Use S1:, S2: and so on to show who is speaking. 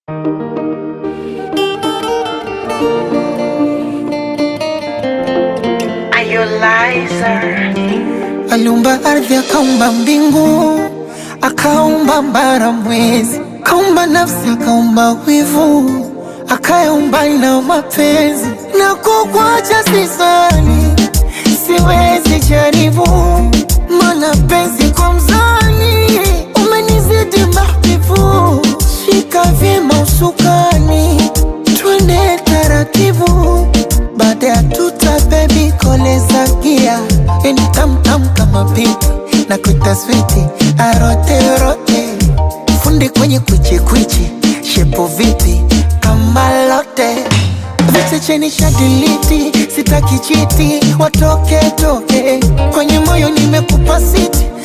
S1: Aliumba ardhi, akaumba mbingu, akaumba mbara, mwezi, akaumba nafsi, akaumba wivu, akayaumba na mapenzi. Na kukwacha sisani, siwezi jaribu, mana penzi kwa mzani, umenizidi mahbibu. Shika vyema usukani, twende taratibu, baada ya tuta bebi koleza gia yani tamtam kama pipi na kuita switi arote rote fundi kwenye kwichi kwichi shepo vipi kama lote viche cheni shadiliti sitaki chiti watoke toke kwenye moyo nimekupa siti